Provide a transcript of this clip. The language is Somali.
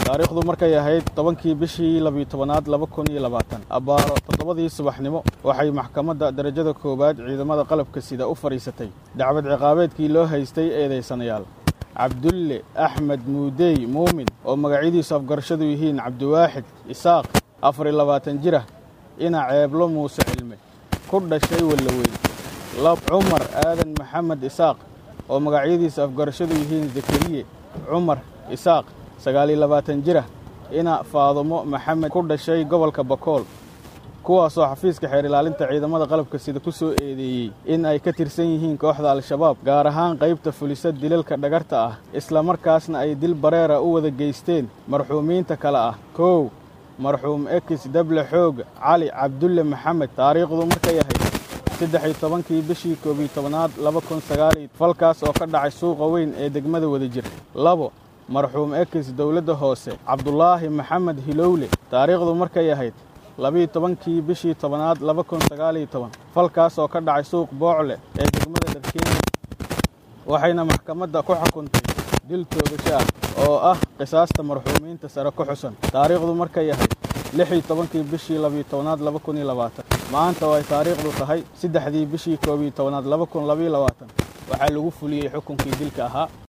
taariikhdu markay ahayd tobankii bishii labiyo tobanaad laba kun iyo labaatan abbaaro toddobadii subaxnimo waxay maxkamadda darajada koowaad ciidamada qalabka sida u fadhiisatay dacwad ciqaabeedkii loo haystay eedaysanayaal cabdulle axmed muudey muumin oo magacyadiisu afgarashadu yihiin cabdiwaaxid isaaq afar iyo labaatan jirah ina ceeblo muuse cilme ku dhashay wallaweyn lab cumar aadan maxamed isaaq oo magacyadiisu afgarashadu yihiin zakariye cumar isaaq sagaal iyo labaatan jirah ina faadumo maxamed ku dhashay gobolka bakool kuwaasoo xafiiska xeer ilaalinta ciidamada qalabka sida ku soo eedeeyey in ay ka tirsan yihiin kooxda al-shabaab gaar ahaan qaybta fulisa dilalka dhagarta ah islamarkaasna ay dil bareera u wada geysteen marxuumiinta kale ah kow marxuum ekis dable xoog cali cabdulle maxamed taariikhdu markay ahayd saddex iyo tobankii bishii koob iyo tobanaad laba kun sagaaliyo falkaas oo ka dhacay suuqa weyn ee degmada wadajir labo marxuum ekis dowladda hoose cabdulaahi maxamed hilowle taariikhdu markay ahayd labiiyo tobankii bishii tobanaad laba kun sagaaliyo toban falkaas oo ka dhacay suuq boocle ee degmada dharkeenya waxayna maxkamadda ku xukuntay dil toogasho ah oo ah qisaasta marxuumiinta sare ku xusan taariikhdu markay ahayd lix iyo tobankii bishii labiyo tobanaad laba kun iyo labaatan maanta oo ay taariikhdu tahay saddexdii bishii koob iyo tobanaad laba kun labiyo labaatan waxaa lagu fuliyey xukunkii dilka ahaa